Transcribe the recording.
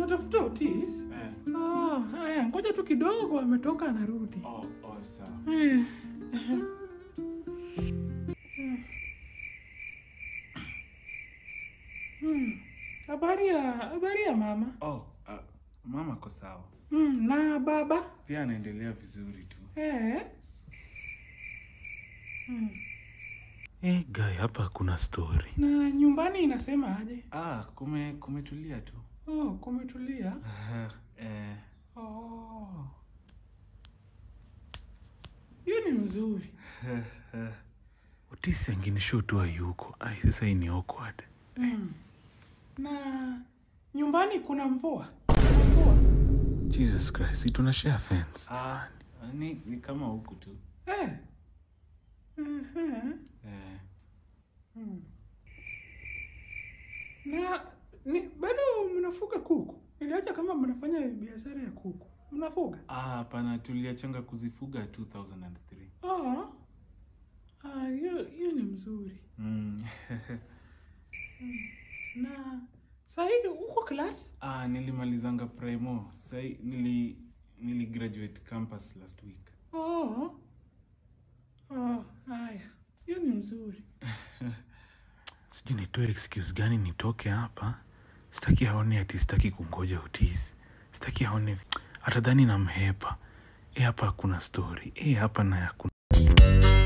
unatafuta Otis? Eh. Ah, haya, ngoja tu kidogo, ametoka anarudi. Oh, oh, sawa. Eh, hmm. Habari ya habari ya mama Oh, uh, mama ako sawa. hmm. na baba Pia anaendelea vizuri tu. eh. hmm. Eh, guy, hapa kuna story. na nyumbani inasema aje? Ah, kume kumetulia tu. Oh, kumetulia. eh, Oh. Hiyo ni mzuri. Otis angenishow tu hayuko. Ai, sasa hii ni awkward. Mm. Na nyumbani kuna mvua. Kuna mvua. Jesus Christ, si tuna share fence. ah, ni, ni kama huku tu. Eh. Mhm. Eh, Mm. Na ni, bado mnafuga kuku? Niliacha kama mnafanya biashara ya kuku. Mnafuga? ah, hapana, tuliachanga kuzifuga 2003. Ah. Ah, hiyo hiyo ni mzuri. Mm. Na sahii uko class? ah, nilimalizanga primo. Sai nili nili graduate campus last week. Oh. Oh, haya. Hiyo ni mzuri. Sijui nitoe excuse gani nitoke hapa. Sitaki aone ati sitaki kungoja Otis. Sitaki aone atadhani namhepa. Eh, hapa kuna story. Eh, hapa na ya kuna